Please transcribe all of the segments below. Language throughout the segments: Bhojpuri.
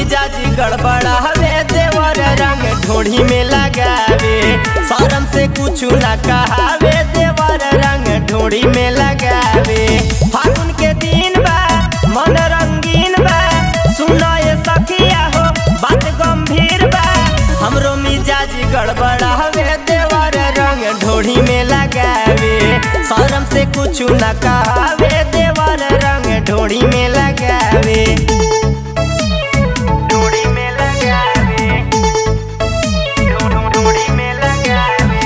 मिजाज गड़बड़ावे देवर रंग ढोढ़ी में लगावे शरम से कुछ ना कहावे देवर रंग ढोढ़ी में लगावे फागुन के दिन बा मन रंगीन बा सुनो ये सखिया हो बात गंभीर बा हमरो मिजाज गड़बड़ावे देवर रंग ढोढ़ी में लगावे शरम से कुछ ना कहावे देवर रंग ढोढ़ी में लगावे ढोढ़ी में लगावे ढोढ़ी में लगावे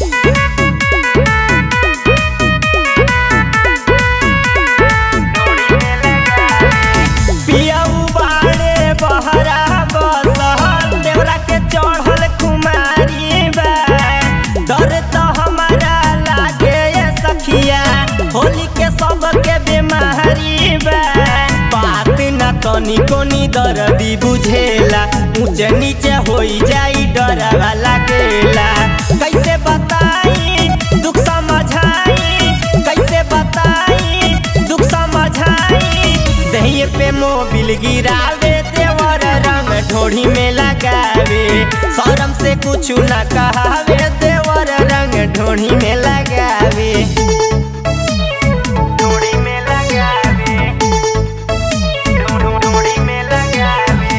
पियऊ बाड़े बहरा बसहल देवरा के चढ़ल कुमारी बा डर तो हमारा लागे ये सखिया होली के सबके बीमारी बा बात न तनी कोनी दर्दी बुझेला ऊंचे नीचे होई जाई डरवा लागेला कैसे बताई दुख समझाई कैसे बताई दुख समझाई दहिए पे मोबिल गिरावे देवर रंग ढोढ़ी में लगावे शरम से कुछ न कहावे देवर रंग ढोढ़ी में लगावे ढोढ़ी में लगावे ढोढ़ी में लगावे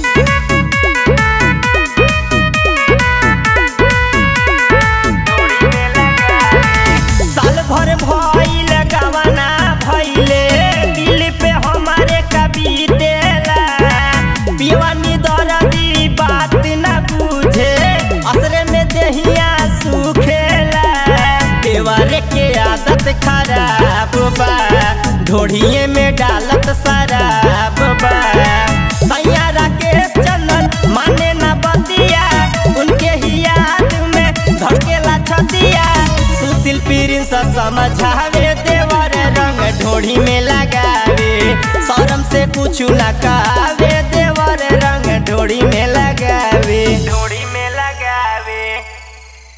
साल भर भइल गवना भइले दिल पे हमारे कभी देला पियवानी दर्दी बात न बुझे असरे में देहिया सुखेला देवारे के आदत खराब बा ढोढ़िए में डालत शराब बा सैया राकेश चंदन माने न बतिया उनके ही याद में धड़केला छतिया सुशील पीरिन से समझावे देवर रंग ढोढ़ी में लगावे शरम से कुछ न कहावे देवर रंग ढोढ़ी में